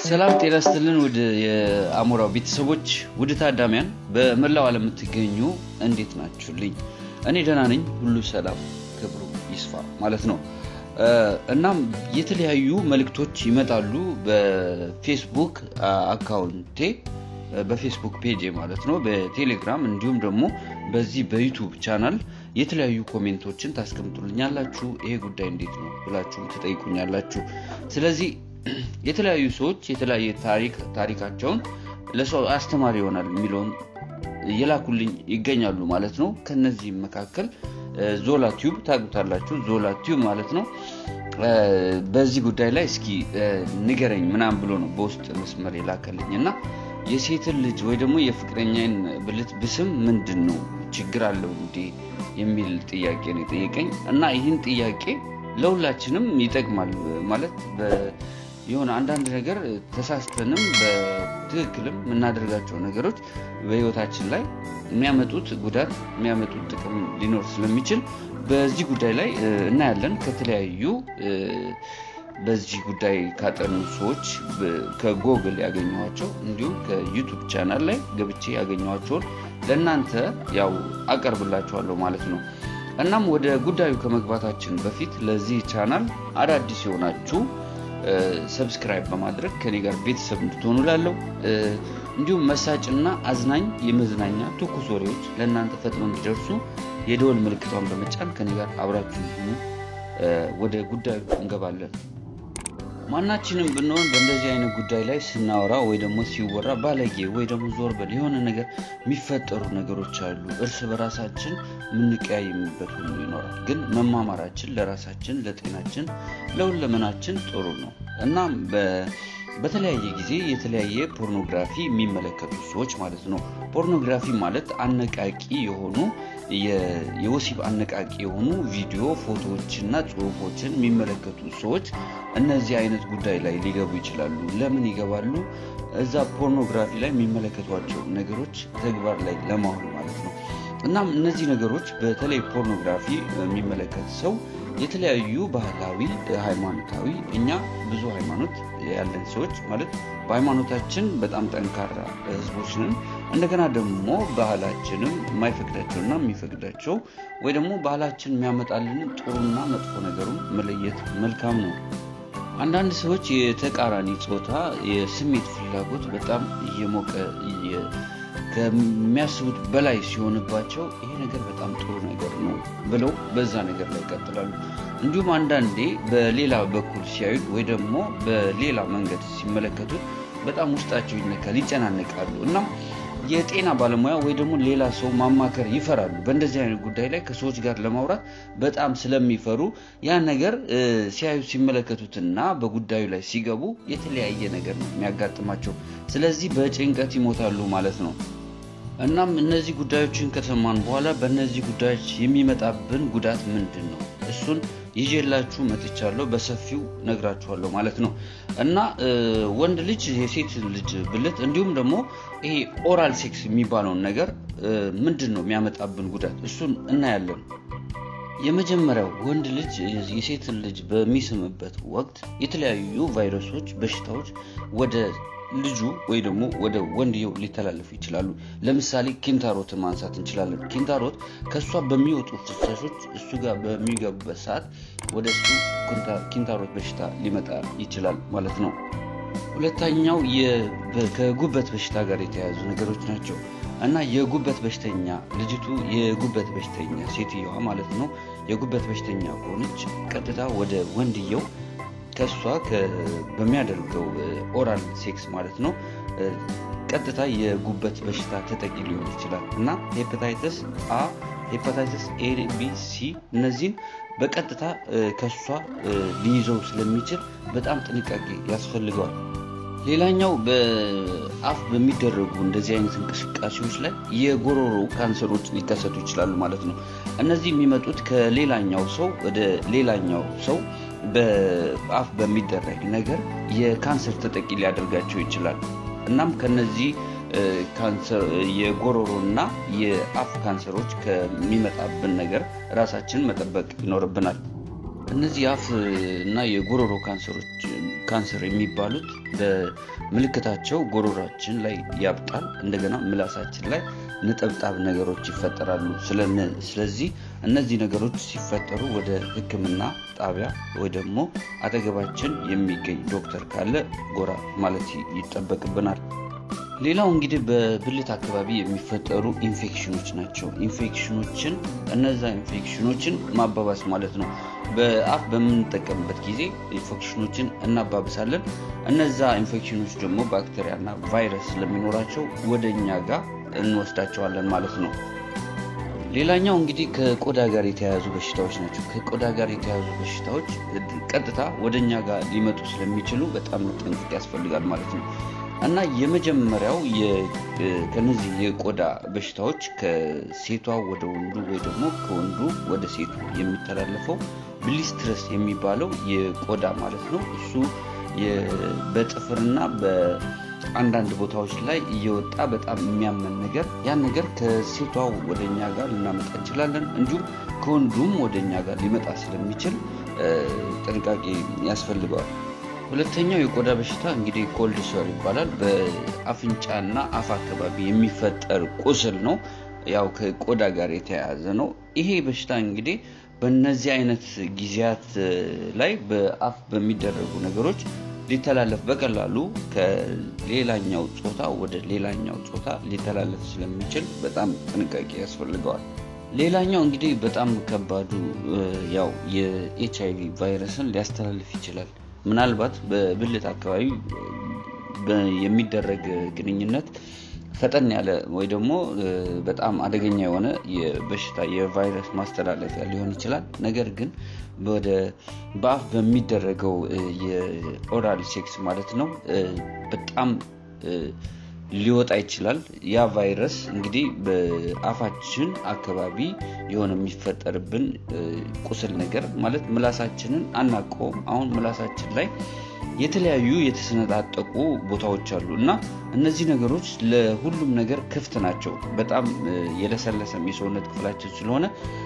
ሰላም ጤና ስትልን ውድ የአሞራው ቤተሰቦች ውድ ታዳሚያን በመላው ዓለም የምትገኙ እንዴት ናችሁልኝ? እኔ ደህና ነኝ። ሁሉ ሰላም ክብሩ ይስፋ ማለት ነው። እናም የተለያዩ መልእክቶች ይመጣሉ በፌስቡክ አካውንቴ በፌስቡክ ፔጅ ማለት ነው፣ በቴሌግራም እንዲሁም ደግሞ በዚህ በዩቱብ ቻናል የተለያዩ ኮሜንቶችን ታስቀምጡልኛላችሁ። ይሄ ጉዳይ እንዴት ነው ብላችሁ ትጠይቁኛላችሁ። ስለዚህ የተለያዩ ሰዎች የተለያየ ታሪክ ታሪካቸውን ለሰው አስተማሪ ይሆናል የሚለውን እየላኩልኝ ይገኛሉ ማለት ነው። ከነዚህም መካከል ዞላ ቲዩብ ታውቁታላችሁ። ዞላ ቲዩብ ማለት ነው። በዚህ ጉዳይ ላይ እስኪ ንገረኝ ምናምን ብሎ ነው በውስጥ መስመር የላከልኝ እና የሴትን ልጅ ወይ ደግሞ የፍቅረኛን ብልት ብስም ምንድን ነው ችግር አለው እንዴ የሚል ጥያቄ ነው የጠየቀኝ እና ይህን ጥያቄ ለሁላችንም ይጠቅማል ማለት የሆነ አንዳንድ ነገር ተሳስተንም በትክክልም የምናደርጋቸው ነገሮች በህይወታችን ላይ የሚያመጡት ጉዳት የሚያመጡት ጥቅም ሊኖር ስለሚችል በዚህ ጉዳይ ላይ እናያለን ከተለያዩ በዚህ ጉዳይ ካጠኑ ሰዎች ከጎግል ያገኘኋቸው እንዲሁም ከዩቱብ ቻናል ላይ ገብቼ ያገኘኋቸውን ለእናንተ ያው አቀርብላችኋለሁ ማለት ነው እናም ወደ ጉዳዩ ከመግባታችን በፊት ለዚህ ቻናል አዳዲስ የሆናችሁ ሰብስክራይብ በማድረግ ከኔ ጋር ቤተሰብ እንድትሆኑ ላለው እንዲሁም መሳጭና አዝናኝ የመዝናኛ ትኩስ ወሬዎች ለእናንተ ፈጥኖ እንዲደርሱ የደወል ምልክቷን በመጫን ከኔ ጋር አብራችሁ ሆኑ ወደ ጉዳዩ እንገባለን ማናችንም ብንሆን በእንደዚህ አይነት ጉዳይ ላይ ስናወራ ወይ ደግሞ ሲወራ ባለጌ ወይ ደግሞ ዞር በል የሆነ ነገር የሚፈጠሩ ነገሮች አሉ እርስ በራሳችን የምንቀያይምበት ሁሉ ይኖራል ግን መማማራችን ለራሳችን ለጤናችን ለሁለመናችን ጥሩ ነው እናም በተለያየ ጊዜ የተለያየ ፖርኖግራፊ የሚመለከቱ ሰዎች ማለት ነው ፖርኖግራፊ ማለት አነቃቂ የሆኑ የወሲብ አነቃቂ የሆኑ ቪዲዮ ፎቶዎችና ጽሁፎችን የሚመለከቱ ሰዎች እነዚህ አይነት ጉዳይ ላይ ሊገቡ ይችላሉ ለምን ይገባሉ እዛ ፖርኖግራፊ ላይ የሚመለከቷቸው ነገሮች ተግባር ላይ ለማዋል ማለት ነው እናም እነዚህ ነገሮች በተለይ ፖርኖግራፊ የሚመለከት ሰው የተለያዩ ባህላዊ ሃይማኖታዊ እኛ ብዙ ሃይማኖት ያለን ሰዎች ማለት በሃይማኖታችን በጣም ጠንካራ ህዝቦች ነን እንደገና ደግሞ ባህላችንም የማይፈቅዳቸውና የሚፈቅዳቸው ወይ ደግሞ ባህላችን የሚያመጣልን ጥሩና መጥፎ ነገሩን መለየት መልካም ነው አንዳንድ ሰዎች የተቃራኒ ጾታ የስሜት ፍላጎት በጣም እየሞቀ ከሚያስቡት በላይ ሲሆንባቸው ይሄ ነገር በጣም ጥሩ ነገር ነው ብለው በዛ ነገር ላይ ይቀጥላሉ እንዲሁም አንዳንዴ በሌላ በኩል ሲያዩት ወይ ደግሞ በሌላ መንገድ ሲመለከቱት በጣም ውስጣቸው ይነካል ይጨናነቃሉ እና የጤና ባለሙያ ወይ ደግሞ ሌላ ሰው ማማከር ይፈራሉ በእንደዚህ አይነት ጉዳይ ላይ ከሰዎች ጋር ለማውራት በጣም ስለሚፈሩ ያ ነገር ሲያዩ ሲመለከቱትና በጉዳዩ ላይ ሲገቡ የተለያየ ነገር ነው የሚያጋጥማቸው ስለዚህ በጭንቀት ይሞታሉ ማለት ነው እናም እነዚህ ጉዳዮችን ከሰማን በኋላ በእነዚህ ጉዳዮች የሚመጣብን ጉዳት ምንድን ነው እሱን ይዤላችሁ መጥቻለሁ በሰፊው ነግራችኋለሁ ማለት ነው እና ወንድ ልጅ የሴት ልጅ ብልት እንዲሁም ደግሞ ይሄ ኦራል ሴክስ የሚባለውን ነገር ምንድን ነው የሚያመጣብን ጉዳት እሱን እናያለን የመጀመሪያው ወንድ ልጅ የሴትን ልጅ በሚስምበት ወቅት የተለያዩ ቫይረሶች በሽታዎች ወደ ልጁ ወይ ደግሞ ወደ ወንድየው ሊተላለፉ ይችላሉ ለምሳሌ ኪንታሮትን ማንሳት እንችላለን ኪንታሮት ከእሷ በሚወጡ ፍሳሾች እሱ ጋር በሚገቡበት ሰዓት ወደ እሱ ኪንታሮት በሽታ ሊመጣ ይችላል ማለት ነው ሁለተኛው ከጉበት በሽታ ጋር የተያያዙ ነገሮች ናቸው እና የጉበት በሽተኛ ልጅቱ የጉበት በሽተኛ ሴትየዋ ማለት ነው የጉበት በሽተኛ ከሆነች ቀጥታ ወደ ወንድየው ከእሷ በሚያደርገው ኦራል ሴክስ ማለት ነው ቀጥታ የጉበት በሽታ ተጠቂ ሊሆን ይችላል እና ሄፓታይተስ አ ሄፓታይተስ ኤ ቢ ሲ እነዚህን በቀጥታ ከእሷ ሊይዘው ስለሚችል በጣም ጥንቃቄ ያስፈልገዋል ሌላኛው በአፍ በሚደረጉ እንደዚህ አይነት እንቅስቃሴዎች ላይ የጎሮሮ ካንሰሮች ሊከሰቱ ይችላሉ ማለት ነው እነዚህ የሚመጡት ከሌላኛው ሰው ወደ ሌላኛው ሰው በአፍ በሚደረግ ነገር የካንሰር ተጠቂ ሊያደርጋቸው ይችላል እናም ከነዚህ የጎሮሮ እና የአፍ ካንሰሮች ከሚመጣብን ነገር ራሳችን መጠበቅ ይኖርብናል እነዚህ የአፍ እና የጉሮሮ ካንሰሮች ካንሰር የሚባሉት በምልክታቸው ጎሮሯችን ላይ ያብጣል። እንደገና ምላሳችን ላይ ነጠብጣብ ነገሮች ይፈጠራሉ። ስለዚህ እነዚህ ነገሮች ሲፈጠሩ ወደ ሕክምና ጣቢያ ወይ ደግሞ አጠገባችን የሚገኝ ዶክተር ካለ ጎራ ማለት ይጠበቅብናል። ሌላው እንግዲህ በብልት አካባቢ የሚፈጠሩ ኢንፌክሽኖች ናቸው። ኢንፌክሽኖችን እነዛ ኢንፌክሽኖችን ማባባስ ማለት ነው። በአፍ በምንጠቀምበት ጊዜ ኢንፌክሽኖችን እናባብሳለን። እነዛ ኢንፌክሽኖች ደግሞ ባክቴሪያና ቫይረስ ስለሚኖራቸው ወደ እኛ ጋር እንወስዳቸዋለን ማለት ነው። ሌላኛው እንግዲህ ከቆዳ ጋር የተያያዙ በሽታዎች ናቸው። ከቆዳ ጋር የተያያዙ በሽታዎች ቀጥታ ወደ እኛ ጋር ሊመጡ ስለሚችሉ በጣም መጠንቀቅ ያስፈልጋል ማለት ነው። እና የመጀመሪያው ከነዚህ የቆዳ በሽታዎች ከሴቷ ወደ ወንዱ ወይ ደግሞ ከወንዱ ወደ ሴቱ የሚተላለፈው ብሊስትረስ የሚባለው የቆዳ ማለት ነው። እሱ በጥፍርና በአንዳንድ ቦታዎች ላይ እየወጣ በጣም የሚያመን ነገር ያን ነገር ከሴቷ ወደ እኛ ጋር ልናመጣ እንችላለን። እንዲሁም ከወንዱም ወደ እኛ ጋር ሊመጣ ስለሚችል ጥንቃቄ ያስፈልገዋል። ሁለተኛው የቆዳ በሽታ እንግዲህ ኮልድ ሶር ይባላል። በአፍንጫና አፍ አካባቢ የሚፈጠር ቁስል ነው። ያው ከቆዳ ጋር የተያያዘ ነው። ይሄ በሽታ እንግዲህ በእነዚህ አይነት ጊዜያት ላይ በአፍ በሚደረጉ ነገሮች ሊተላለፍ በቀላሉ ከሌላኛው ጾታ ወደ ሌላኛው ጾታ ሊተላለፍ ስለሚችል በጣም ጥንቃቄ ያስፈልገዋል። ሌላኛው እንግዲህ በጣም ከባዱ ያው የኤች አይቪ ቫይረስን ሊያስተላልፍ ይችላል። ምናልባት በብልት አካባቢ የሚደረግ ግንኙነት ፈጠን ያለ ወይ ደግሞ በጣም አደገኛ የሆነ የበሽታ የቫይረስ ማስተላለፊያ ሊሆን ይችላል። ነገር ግን ወደ በአፍ በሚደረገው የኦራል ሴክስ ማለት ነው በጣም ሊወጣ ይችላል። ያ ቫይረስ እንግዲህ በአፋችን አካባቢ የሆነ የሚፈጠርብን ቁስል ነገር ማለት ምላሳችንን አናቀውም። አሁን ምላሳችን ላይ የተለያዩ የተሰነጣጠቁ ቦታዎች አሉ እና እነዚህ ነገሮች ለሁሉም ነገር ክፍት ናቸው። በጣም የለሰለሰም የሰውነት ክፍላችን ስለሆነ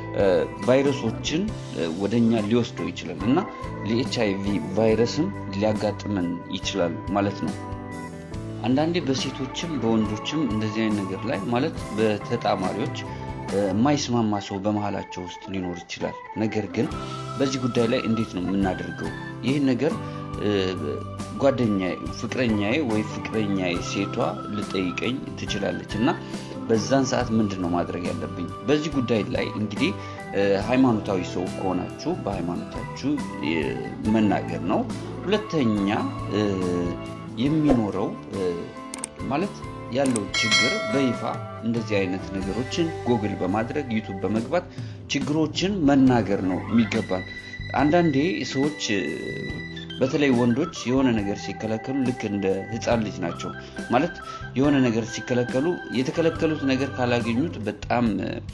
ቫይረሶችን ወደኛ ሊወስደው ይችላል እና ለኤች አይቪ ቫይረስም ሊያጋጥመን ይችላል ማለት ነው። አንዳንዴ በሴቶችም በወንዶችም እንደዚህ አይነት ነገር ላይ ማለት በተጣማሪዎች የማይስማማ ሰው በመሀላቸው ውስጥ ሊኖር ይችላል። ነገር ግን በዚህ ጉዳይ ላይ እንዴት ነው የምናደርገው? ይህን ነገር ጓደኛዬ፣ ፍቅረኛዬ ወይ ፍቅረኛዬ ሴቷ ልጠይቀኝ ትችላለች እና በዛን ሰዓት ምንድን ነው ማድረግ ያለብኝ? በዚህ ጉዳይ ላይ እንግዲህ ሃይማኖታዊ ሰው ከሆናችሁ በሃይማኖታችሁ መናገር ነው። ሁለተኛ የሚኖረው ማለት ያለው ችግር በይፋ እንደዚህ አይነት ነገሮችን ጎግል በማድረግ ዩቱብ በመግባት ችግሮችን መናገር ነው የሚገባል። አንዳንዴ ሰዎች በተለይ ወንዶች የሆነ ነገር ሲከለከሉ ልክ እንደ ሕፃን ልጅ ናቸው። ማለት የሆነ ነገር ሲከለከሉ የተከለከሉት ነገር ካላገኙት በጣም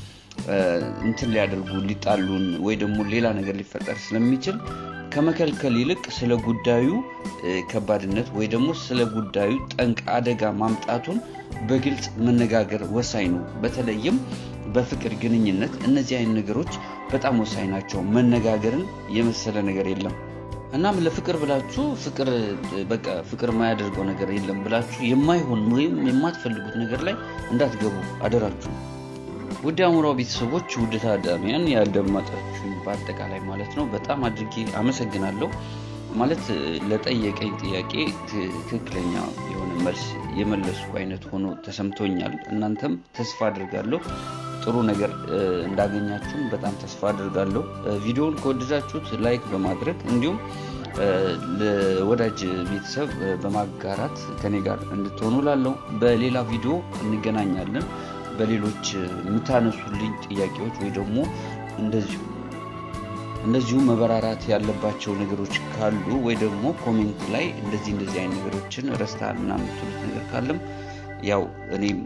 እንትን ሊያደርጉ ሊጣሉን ወይ ደግሞ ሌላ ነገር ሊፈጠር ስለሚችል ከመከልከል ይልቅ ስለ ጉዳዩ ከባድነት ወይ ደግሞ ስለ ጉዳዩ ጠንቅ አደጋ ማምጣቱን በግልጽ መነጋገር ወሳኝ ነው። በተለይም በፍቅር ግንኙነት እነዚህ አይነት ነገሮች በጣም ወሳኝ ናቸው። መነጋገርን የመሰለ ነገር የለም። እናም ለፍቅር ብላችሁ ፍቅር በቃ ፍቅር የማያደርገው ነገር የለም ብላችሁ የማይሆን ወይም የማትፈልጉት ነገር ላይ እንዳትገቡ አደራችሁ። ውድ አእምሮ ቤተሰቦች፣ ውድ ታዳሚያን ያዳመጣችሁኝ በአጠቃላይ ማለት ነው በጣም አድርጌ አመሰግናለሁ። ማለት ለጠየቀኝ ጥያቄ ትክክለኛ የሆነ መልስ የመለስኩ አይነት ሆኖ ተሰምቶኛል። እናንተም ተስፋ አድርጋለሁ ጥሩ ነገር እንዳገኛችሁም በጣም ተስፋ አድርጋለሁ። ቪዲዮውን ከወደዳችሁት ላይክ በማድረግ እንዲሁም ለወዳጅ ቤተሰብ በማጋራት ከኔ ጋር እንድትሆኑ ላለው በሌላ ቪዲዮ እንገናኛለን። በሌሎች የምታነሱልኝ ጥያቄዎች ወይ ደግሞ እንደዚሁ እንደዚሁ መበራራት ያለባቸው ነገሮች ካሉ ወይ ደግሞ ኮሜንት ላይ እንደዚህ እንደዚህ አይነት ነገሮችን ረስተሃል እና የምትሉት ነገር ካለም ያው እኔም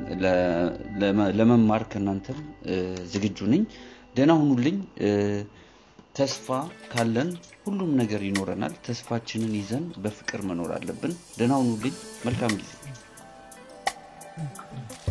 ለመማር ከእናንተም ዝግጁ ነኝ። ደህና ሁኑልኝ። ተስፋ ካለን ሁሉም ነገር ይኖረናል። ተስፋችንን ይዘን በፍቅር መኖር አለብን። ደህና ሁኑልኝ። መልካም ጊዜ